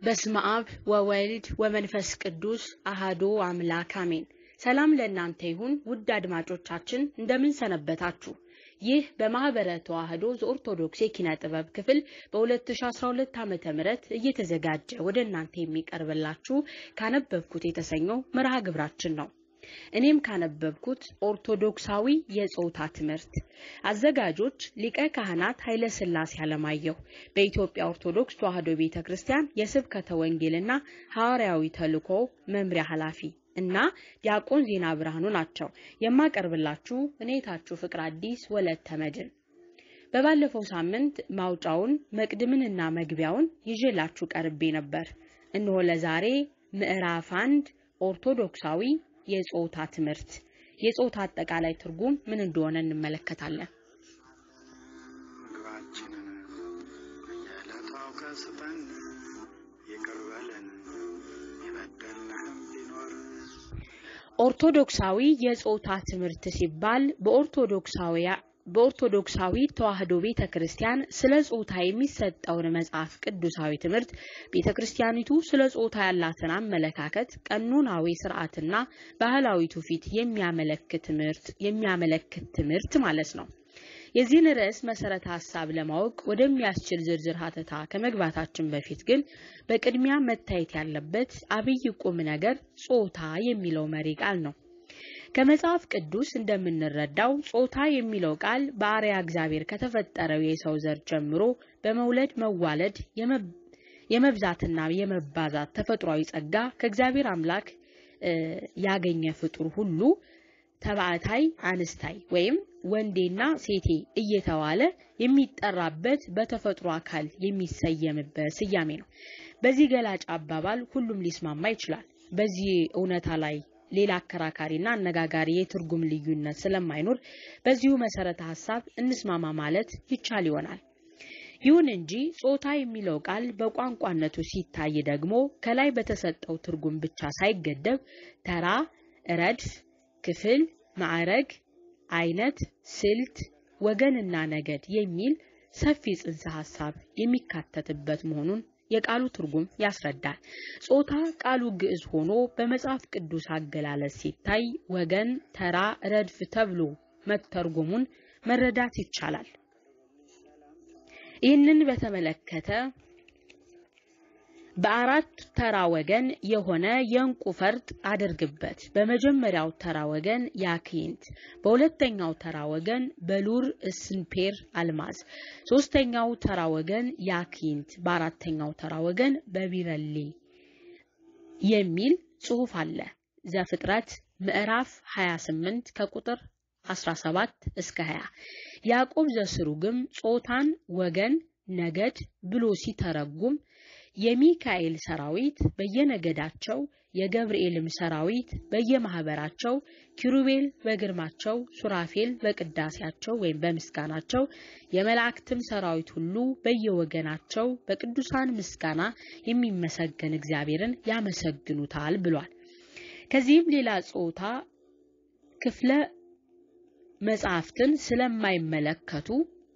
በስመ አብ ወወልድ ወመንፈስ ቅዱስ አሃዶ አምላክ አሜን። ሰላም ለእናንተ ይሁን ውድ አድማጮቻችን እንደምን ሰነበታችሁ? ይህ በማህበረ ተዋህዶ ዘኦርቶዶክስ የኪነ ጥበብ ክፍል በ2012 ዓመተ ምህረት እየተዘጋጀ ወደ እናንተ የሚቀርብላችሁ ካነበብኩት የተሰኘው መርሃ ግብራችን ነው። እኔም ካነበብኩት ኦርቶዶክሳዊ የጾታ ትምህርት አዘጋጆች ሊቀ ካህናት ኃይለ ሥላሴ አለማየሁ በኢትዮጵያ ኦርቶዶክስ ተዋህዶ ቤተ ክርስቲያን የስብከተ ወንጌልና ሐዋርያዊ ተልእኮ መምሪያ ኃላፊ እና ዲያቆን ዜና ብርሃኑ ናቸው። የማቀርብላችሁ እኔታችሁ ፍቅር አዲስ ወለተ መድን። በባለፈው ሳምንት ማውጫውን መቅድምንና መግቢያውን ይዤላችሁ ቀርቤ ነበር። እነሆ ለዛሬ ምዕራፍ አንድ ኦርቶዶክሳዊ የጾታ ትምህርት የጾታ አጠቃላይ ትርጉም ምን እንደሆነ እንመለከታለን። ምግባችንን በየዕለቱ አውቀህ ስጠን፣ ይቅር በለን የበደልንህም ቢኖር ኦርቶዶክሳዊ የጾታ ትምህርት ሲባል በኦርቶዶክሳዊ በኦርቶዶክሳዊ ተዋህዶ ቤተ ክርስቲያን ስለ ጾታ የሚሰጠውን መጽሐፍ ቅዱሳዊ ትምህርት ቤተ ክርስቲያኒቱ ስለ ጾታ ያላትን አመለካከት፣ ቀኖናዊ ስርዓትና ባህላዊ ትውፊት የሚያመለክት ትምህርት የሚያመለክት ትምህርት ማለት ነው። የዚህን ርዕስ መሰረተ ሀሳብ ለማወቅ ወደሚያስችል ዝርዝር ሀተታ ከመግባታችን በፊት ግን በቅድሚያ መታየት ያለበት አብይ ቁም ነገር ጾታ የሚለው መሪ ቃል ነው። ከመጽሐፍ ቅዱስ እንደምንረዳው ጾታ የሚለው ቃል በአርያ እግዚአብሔር ከተፈጠረው የሰው ዘር ጀምሮ በመውለድ መዋለድ፣ የመብዛትና የመባዛት ተፈጥሯዊ ጸጋ ከእግዚአብሔር አምላክ ያገኘ ፍጡር ሁሉ ተባዕታይ አንስታይ ወይም ወንዴና ሴቴ እየተባለ የሚጠራበት በተፈጥሮ አካል የሚሰየምበት ስያሜ ነው። በዚህ ገላጭ አባባል ሁሉም ሊስማማ ይችላል። በዚህ እውነታ ላይ ሌላ አከራካሪና አነጋጋሪ የትርጉም ልዩነት ስለማይኖር በዚሁ መሰረተ ሀሳብ እንስማማ ማለት ይቻል ይሆናል። ይሁን እንጂ ጾታ የሚለው ቃል በቋንቋነቱ ሲታይ ደግሞ ከላይ በተሰጠው ትርጉም ብቻ ሳይገደብ ተራ፣ ረድፍ፣ ክፍል፣ ማዕረግ፣ አይነት፣ ስልት፣ ወገንና ነገድ የሚል ሰፊ ጽንሰ ሀሳብ የሚካተትበት መሆኑን የቃሉ ትርጉም ያስረዳል። ጾታ ቃሉ ግዕዝ ሆኖ በመጽሐፍ ቅዱስ አገላለጽ ሲታይ ወገን፣ ተራ፣ ረድፍ ተብሎ መተርጎሙን መረዳት ይቻላል። ይህንን በተመለከተ በአራት ተራ ወገን የሆነ የእንቁ ፈርጥ አድርግበት። በመጀመሪያው ተራ ወገን ያክንት፣ በሁለተኛው ተራ ወገን በሉር እስንፔር አልማዝ፣ ሶስተኛው ተራ ወገን ያክንት፣ በአራተኛው ተራ ወገን በቢረሌ የሚል ጽሑፍ አለ። ዘፍጥረት ምዕራፍ 28 ከቁጥር 17 እስከ 20። ያዕቆብ ዘስሩግም ጾታን ወገን፣ ነገድ ብሎ ሲተረጉም የሚካኤል ሰራዊት በየነገዳቸው የገብርኤልም ሰራዊት በየማህበራቸው ኪሩቤል በግርማቸው ሱራፌል በቅዳሴያቸው ወይም በምስጋናቸው የመላእክትም ሰራዊት ሁሉ በየወገናቸው በቅዱሳን ምስጋና የሚመሰገን እግዚአብሔርን ያመሰግኑታል ብሏል። ከዚህም ሌላ ጾታ ክፍለ መጽሐፍትን ስለማይመለከቱ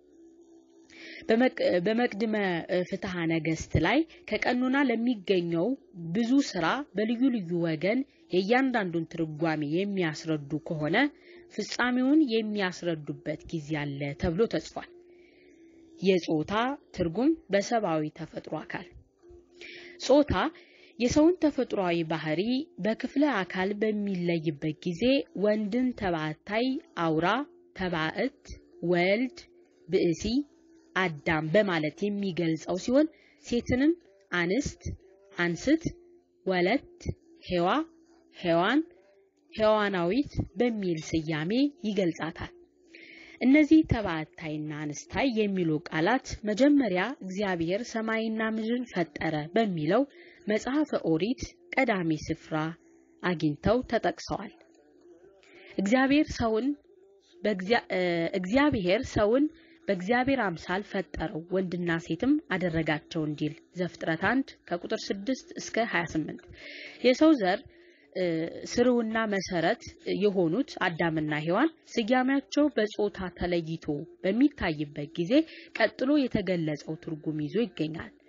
በመቅድመ ፍትሐ ነገሥት ላይ ከቀኖና ለሚገኘው ብዙ ስራ በልዩ ልዩ ወገን የእያንዳንዱን ትርጓሜ የሚያስረዱ ከሆነ ፍጻሜውን የሚያስረዱበት ጊዜ አለ ተብሎ ተጽፏል። የጾታ ትርጉም በሰብአዊ ተፈጥሮ አካል ጾታ የሰውን ተፈጥሯዊ ባህሪ በክፍለ አካል በሚለይበት ጊዜ ወንድን ተባዕታይ፣ አውራ፣ ተባዕት፣ ወልድ፣ ብእሲ አዳም በማለት የሚገልጸው ሲሆን ሴትንም አንስት፣ አንስት፣ ወለት፣ ሔዋ፣ ሔዋን፣ ሔዋናዊት በሚል ስያሜ ይገልጻታል። እነዚህ ተባዕታይና አንስታይ የሚሉ ቃላት መጀመሪያ እግዚአብሔር ሰማይና ምድርን ፈጠረ በሚለው መጽሐፈ ኦሪት ቀዳሚ ስፍራ አግኝተው ተጠቅሰዋል። እግዚአብሔር ሰውን እግዚአብሔር ሰውን በእግዚአብሔር አምሳል ፈጠረው ወንድና ሴትም አደረጋቸው እንዲል ዘፍጥረት 1 ከቁጥር 6 እስከ 28 የሰው ዘር ስርውና መሰረት የሆኑት አዳምና ሔዋን ስያሜያቸው በጾታ ተለይቶ በሚታይበት ጊዜ ቀጥሎ የተገለጸው ትርጉም ይዞ ይገኛል።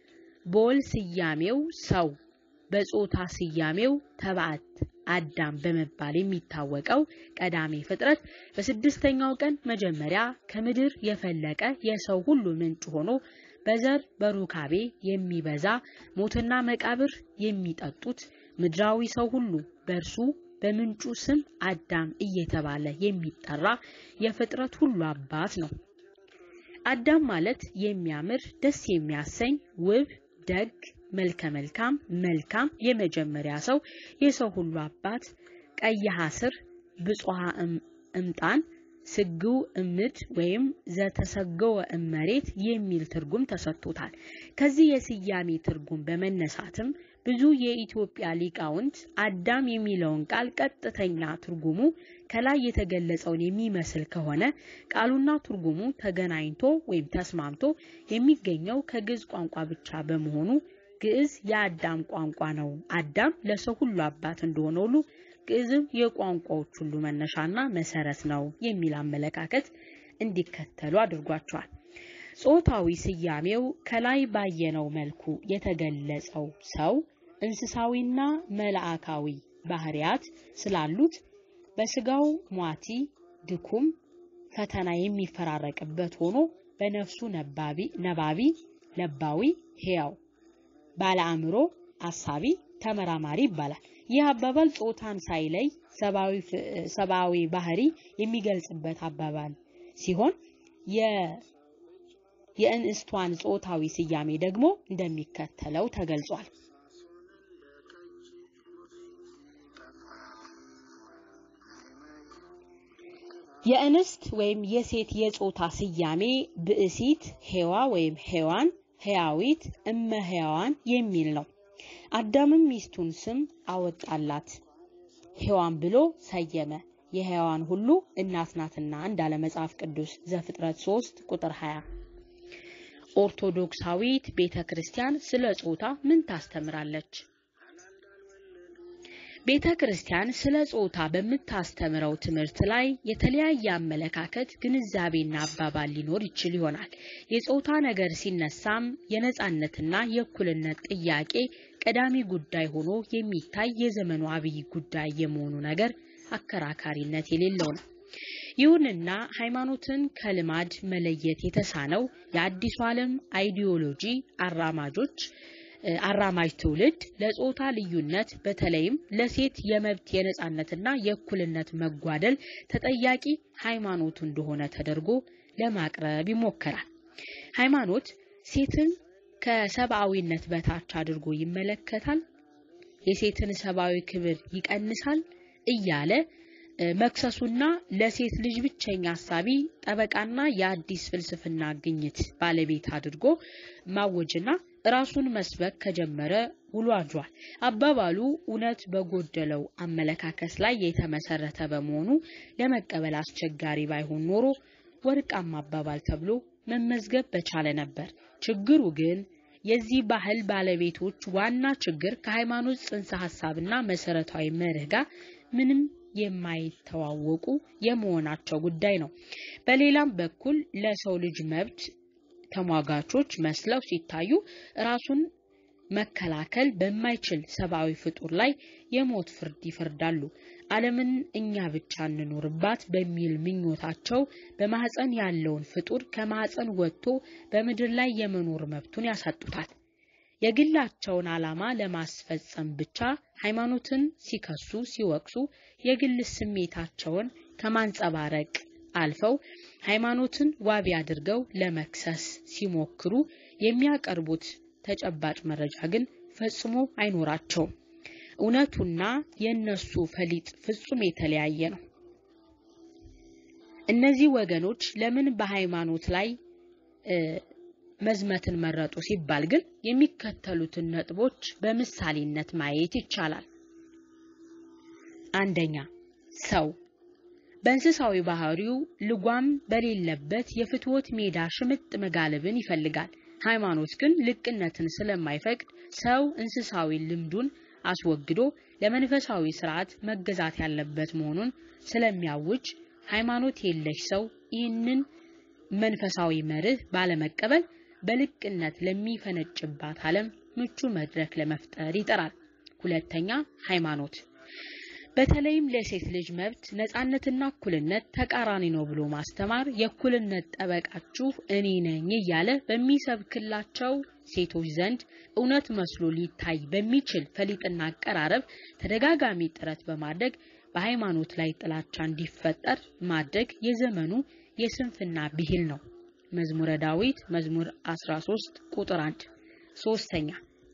በወል ስያሜው ሰው በጾታ ስያሜው ተባዕት አዳም በመባል የሚታወቀው ቀዳሜ ፍጥረት በስድስተኛው ቀን መጀመሪያ ከምድር የፈለቀ የሰው ሁሉ ምንጭ ሆኖ በዘር በሩካቤ የሚበዛ ሞትና መቃብር የሚጠጡት ምድራዊ ሰው ሁሉ በእርሱ በምንጩ ስም አዳም እየተባለ የሚጠራ የፍጥረት ሁሉ አባት ነው። አዳም ማለት የሚያምር ደስ የሚያሰኝ ውብ ደግ መልከ መልካም መልካም የመጀመሪያ ሰው የሰው ሁሉ አባት ቀይሐ ስር ብፁሃ እምጣን ስግው እምድ ወይም ዘተሰገወ እመሬት የሚል ትርጉም ተሰጥቶታል። ከዚህ የስያሜ ትርጉም በመነሳትም ብዙ የኢትዮጵያ ሊቃውንት አዳም የሚለውን ቃል ቀጥተኛ ትርጉሙ ከላይ የተገለጸውን የሚመስል ከሆነ ቃሉና ትርጉሙ ተገናኝቶ ወይም ተስማምቶ የሚገኘው ከግዕዝ ቋንቋ ብቻ በመሆኑ ግዕዝ የአዳም ቋንቋ ነው። አዳም ለሰው ሁሉ አባት እንደሆነ ሁሉ ግዕዝም የቋንቋዎች ሁሉ መነሻና መሰረት ነው የሚል አመለካከት እንዲከተሉ አድርጓቸዋል። ጾታዊ ስያሜው ከላይ ባየነው መልኩ የተገለጸው ሰው እንስሳዊና መልአካዊ ባህሪያት ስላሉት በስጋው ሟቲ፣ ድኩም፣ ፈተና የሚፈራረቅበት ሆኖ በነፍሱ ነባቢ፣ ነባቢ፣ ለባዊ፣ ሕያው፣ ባለ አእምሮ፣ አሳቢ፣ ተመራማሪ ይባላል። ይህ አባባል ጾታን ሳይለይ ሰብአዊ ባህሪ የሚገልጽበት አባባል ሲሆን የእንስቷን ጾታዊ ስያሜ ደግሞ እንደሚከተለው ተገልጿል። የእንስት ወይም የሴት የጾታ ስያሜ ብእሲት፣ ሔዋ ወይም ሔዋን፣ ሕያዊት፣ እመ ሕያዋን የሚል ነው። አዳምም ሚስቱን ስም አወጣላት ሔዋን ብሎ ሰየመ። የሕያዋን ሁሉ እናት ናትና እንዳለ መጽሐፍ ቅዱስ ዘፍጥረት 3 ቁጥር 20። ኦርቶዶክሳዊት ቤተ ክርስቲያን ስለ ጾታ ምን ታስተምራለች? ቤተ ክርስቲያን ስለ ጾታ በምታስተምረው ትምህርት ላይ የተለያየ አመለካከት፣ ግንዛቤና አባባል ሊኖር ይችል ይሆናል። የጾታ ነገር ሲነሳም የነጻነትና የእኩልነት ጥያቄ ቀዳሚ ጉዳይ ሆኖ የሚታይ የዘመኑ አብይ ጉዳይ የመሆኑ ነገር አከራካሪነት የሌለው ነው። ይሁንና ሃይማኖትን ከልማድ መለየት የተሳነው የአዲሱ ዓለም አይዲዮሎጂ አራማጆች አራማጅ ትውልድ ለጾታ ልዩነት በተለይም ለሴት የመብት የነጻነትና የእኩልነት መጓደል ተጠያቂ ሃይማኖቱ እንደሆነ ተደርጎ ለማቅረብ ይሞከራል። ሃይማኖት ሴትን ከሰብአዊነት በታች አድርጎ ይመለከታል፣ የሴትን ሰብአዊ ክብር ይቀንሳል እያለ መክሰሱና ለሴት ልጅ ብቸኛ ሀሳቢ ጠበቃና የአዲስ ፍልስፍና ግኝት ባለቤት አድርጎ ማወጅና ራሱን መስበክ ከጀመረ ውሎ አድሯል። አባባሉ እውነት በጎደለው አመለካከት ላይ የተመሰረተ በመሆኑ ለመቀበል አስቸጋሪ ባይሆን ኖሮ ወርቃማ አባባል ተብሎ መመዝገብ በቻለ ነበር። ችግሩ ግን የዚህ ባህል ባለቤቶች ዋና ችግር ከሃይማኖት ጽንሰ ሀሳብና መሰረታዊ መርህ ጋር ምንም የማይተዋወቁ የመሆናቸው ጉዳይ ነው። በሌላም በኩል ለሰው ልጅ መብት ተሟጋቾች መስለው ሲታዩ ራሱን መከላከል በማይችል ሰብአዊ ፍጡር ላይ የሞት ፍርድ ይፈርዳሉ። ዓለምን እኛ ብቻ እንኖርባት በሚል ምኞታቸው በማህፀን ያለውን ፍጡር ከማህፀን ወጥቶ በምድር ላይ የመኖር መብቱን ያሳጡታል። የግላቸውን ዓላማ ለማስፈጸም ብቻ ሃይማኖትን ሲከሱ ሲወቅሱ የግል ስሜታቸውን ከማንጸባረቅ አልፈው ሃይማኖትን ዋቢ አድርገው ለመክሰስ ሲሞክሩ የሚያቀርቡት ተጨባጭ መረጃ ግን ፈጽሞ አይኖራቸውም። እውነቱና የእነሱ ፈሊጥ ፍጹም የተለያየ ነው። እነዚህ ወገኖች ለምን በሃይማኖት ላይ መዝመትን መረጡ ሲባል ግን የሚከተሉትን ነጥቦች በምሳሌነት ማየት ይቻላል። አንደኛ፣ ሰው በእንስሳዊ ባህሪው ልጓም በሌለበት የፍትወት ሜዳ ሽምጥ መጋለብን ይፈልጋል። ሃይማኖት ግን ልቅነትን ስለማይፈቅድ ሰው እንስሳዊ ልምዱን አስወግዶ ለመንፈሳዊ ስርዓት መገዛት ያለበት መሆኑን ስለሚያውጅ ሃይማኖት የለሽ ሰው ይህንን መንፈሳዊ መርህ ባለመቀበል በልቅነት ለሚፈነጭባት ዓለም ምቹ መድረክ ለመፍጠር ይጠራል። ሁለተኛ ሃይማኖት በተለይም ለሴት ልጅ መብት ነጻነትና እኩልነት ተቃራኒ ነው ብሎ ማስተማር የእኩልነት ጠበቃችሁ እኔ ነኝ እያለ በሚሰብክላቸው ሴቶች ዘንድ እውነት መስሎ ሊታይ በሚችል ፈሊጥና አቀራረብ ተደጋጋሚ ጥረት በማድረግ በሃይማኖት ላይ ጥላቻ እንዲፈጠር ማድረግ የዘመኑ የስንፍና ብሂል ነው። መዝሙረ ዳዊት መዝሙር 13 ቁጥር 1። ሶስተኛ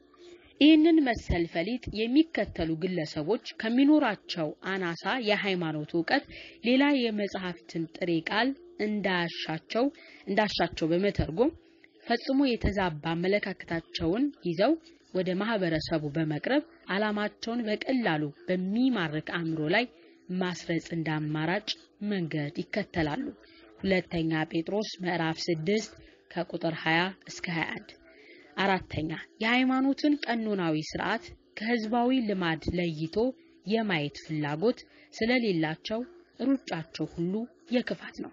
ይህንን መሰል ፈሊጥ የሚከተሉ ግለሰቦች ከሚኖራቸው አናሳ የሃይማኖት እውቀት ሌላ የመጽሐፍትን ጥሬ ቃል እንዳሻቸው እንዳሻቸው በመተርጎም ፈጽሞ የተዛባ አመለካከታቸውን ይዘው ወደ ማህበረሰቡ በመቅረብ ዓላማቸውን በቀላሉ በሚማርክ አእምሮ ላይ ማስረጽ እንደ አማራጭ መንገድ ይከተላሉ። ሁለተኛ ጴጥሮስ ምዕራፍ 6 ከቁጥር 20 እስከ 21። አራተኛ የሃይማኖትን ቀኖናዊ ስርዓት ከህዝባዊ ልማድ ለይቶ የማየት ፍላጎት ስለሌላቸው ሩጫቸው ሁሉ የክፋት ነው።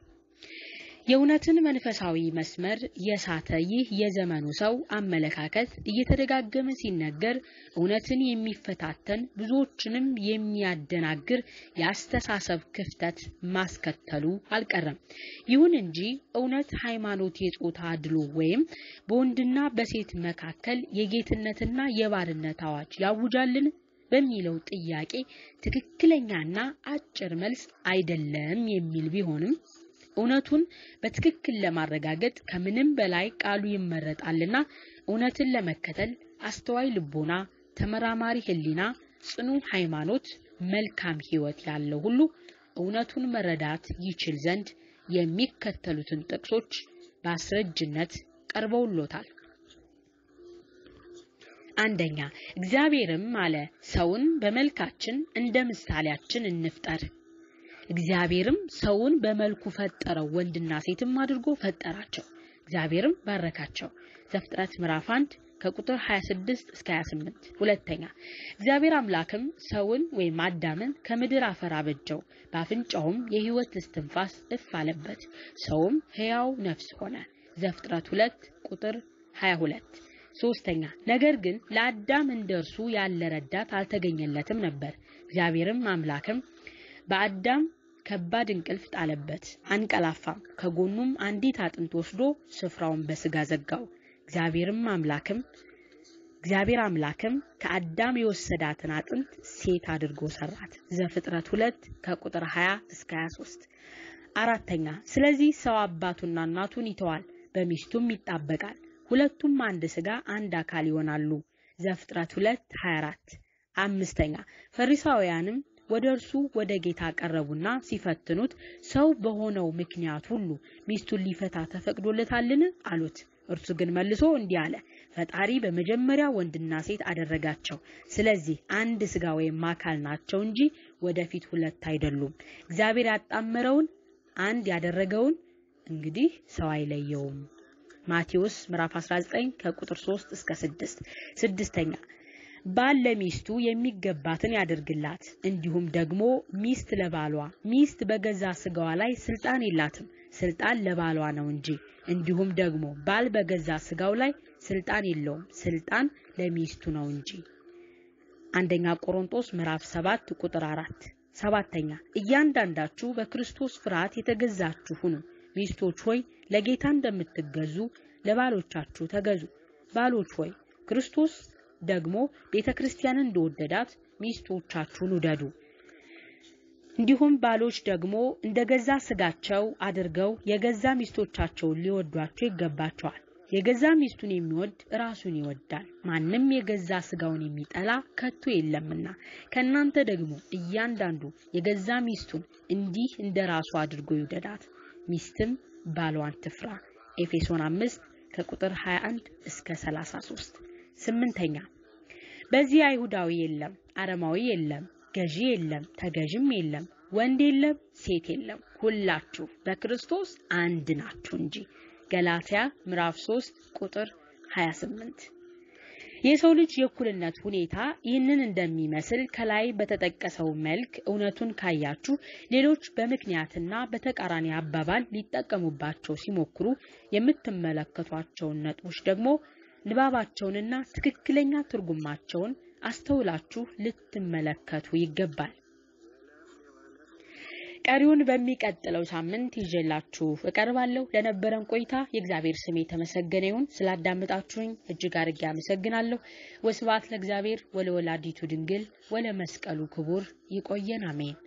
የእውነትን መንፈሳዊ መስመር የሳተ ይህ የዘመኑ ሰው አመለካከት እየተደጋገመ ሲነገር እውነትን የሚፈታተን ብዙዎችንም የሚያደናግር የአስተሳሰብ ክፍተት ማስከተሉ አልቀረም። ይሁን እንጂ እውነት ሃይማኖት የጾታ አድሎ ወይም በወንድና በሴት መካከል የጌትነትና የባርነት አዋጅ ያውጃልን በሚለው ጥያቄ ትክክለኛና አጭር መልስ አይደለም የሚል ቢሆንም እውነቱን በትክክል ለማረጋገጥ ከምንም በላይ ቃሉ ይመረጣልና እውነትን ለመከተል አስተዋይ ልቦና፣ ተመራማሪ ሕሊና፣ ጽኑ ሃይማኖት፣ መልካም ሕይወት ያለው ሁሉ እውነቱን መረዳት ይችል ዘንድ የሚከተሉትን ጥቅሶች በአስረጅነት ቀርበውሎታል። አንደኛ እግዚአብሔርም አለ ሰውን በመልካችን እንደ ምሳሌያችን እንፍጠር እግዚአብሔርም ሰውን በመልኩ ፈጠረው፣ ወንድና ሴትም አድርጎ ፈጠራቸው። እግዚአብሔርም ባረካቸው። ዘፍጥረት ምዕራፍ 1 ከቁጥር 26 እስከ 28። ሁለተኛ እግዚአብሔር አምላክም ሰውን ወይም አዳምን ከምድር አፈር አበጀው፣ በአፍንጫውም የሕይወት እስትንፋስ እፍ አለበት፣ ሰውም ሕያው ነፍስ ሆነ። ዘፍጥረት 2 ቁጥር 22። ሶስተኛ ነገር ግን ለአዳም እንደርሱ ያለ ረዳት አልተገኘለትም ነበር። እግዚአብሔርም አምላክም በአዳም ከባድ እንቅልፍ ጣለበት፣ አንቀላፋም። ከጎኑም አንዲት አጥንት ወስዶ ስፍራውን በስጋ ዘጋው። እግዚአብሔርም አምላክም እግዚአብሔር አምላክም ከአዳም የወሰዳትን አጥንት ሴት አድርጎ ሰራት። ዘፍጥረት 2 ከቁጥር 20 እስከ 23። አራተኛ ስለዚህ ሰው አባቱና እናቱን ይተዋል፣ በሚስቱም ይጣበቃል፣ ሁለቱም አንድ ስጋ አንድ አካል ይሆናሉ። ዘፍጥረት 2 24። አምስተኛ ፈሪሳውያንም ወደ እርሱ ወደ ጌታ ቀረቡና ሲፈትኑት ሰው በሆነው ምክንያት ሁሉ ሚስቱን ሊፈታ ተፈቅዶለታልን? አሉት። እርሱ ግን መልሶ እንዲህ አለ፣ ፈጣሪ በመጀመሪያ ወንድና ሴት አደረጋቸው። ስለዚህ አንድ ስጋ ወይም አካል ናቸው እንጂ ወደፊት ሁለት አይደሉም። እግዚአብሔር ያጣመረውን አንድ ያደረገውን እንግዲህ ሰው አይለየውም። ማቴዎስ ምዕራፍ 19 ከቁጥር 3 እስከ 6። ስድስተኛ ባል ለሚስቱ የሚገባትን ያደርግላት፣ እንዲሁም ደግሞ ሚስት ለባሏ። ሚስት በገዛ ስጋዋ ላይ ስልጣን የላትም፣ ስልጣን ለባሏ ነው እንጂ። እንዲሁም ደግሞ ባል በገዛ ስጋው ላይ ስልጣን የለውም፣ ስልጣን ለሚስቱ ነው እንጂ። አንደኛ ቆሮንቶስ ምዕራፍ 7 ቁጥር 4። ሰባተኛ እያንዳንዳችሁ በክርስቶስ ፍርሃት የተገዛችሁ ሁኑ። ሚስቶች ሆይ ለጌታ እንደምትገዙ ለባሎቻችሁ ተገዙ። ባሎች ሆይ ክርስቶስ ደግሞ ቤተ ክርስቲያንን እንደወደዳት ሚስቶቻችሁን ውደዱ። እንዲሁም ባሎች ደግሞ እንደ ገዛ ስጋቸው አድርገው የገዛ ሚስቶቻቸውን ሊወዷቸው ይገባቸዋል። የገዛ ሚስቱን የሚወድ ራሱን ይወዳል። ማንም የገዛ ስጋውን የሚጠላ ከቶ የለምና ከእናንተ ደግሞ እያንዳንዱ የገዛ ሚስቱን እንዲህ እንደ ራሱ አድርጎ ይውደዳት። ሚስትም ባሏን ትፍራ። ኤፌሶን 5 ከቁጥር 21 እስከ 33። ስምንተኛ በዚህ አይሁዳዊ የለም፣ አረማዊ የለም፣ ገዢ የለም፣ ተገዥም የለም፣ ወንድ የለም፣ ሴት የለም፣ ሁላችሁ በክርስቶስ አንድ ናችሁ እንጂ። ገላትያ ምዕራፍ 3 ቁጥር 28። የሰው ልጅ የእኩልነት ሁኔታ ይህንን እንደሚመስል ከላይ በተጠቀሰው መልክ እውነቱን ካያችሁ ሌሎች በምክንያትና በተቃራኒ አባባል ሊጠቀሙባቸው ሲሞክሩ የምትመለከቷቸውን ነጥቦች ደግሞ ንባባቸውንና ትክክለኛ ትርጉማቸውን አስተውላችሁ ልትመለከቱ ይገባል። ቀሪውን በሚቀጥለው ሳምንት ይዤላችሁ እቀርባለሁ። ለነበረን ቆይታ የእግዚአብሔር ስም የተመሰገነ ይሁን። ስላዳመጣችሁኝ እጅግ አድርጌ አመሰግናለሁ። ወስብሐት ለእግዚአብሔር ወለወላዲቱ ድንግል ወለመስቀሉ ክቡር። ይቆየን። አሜን።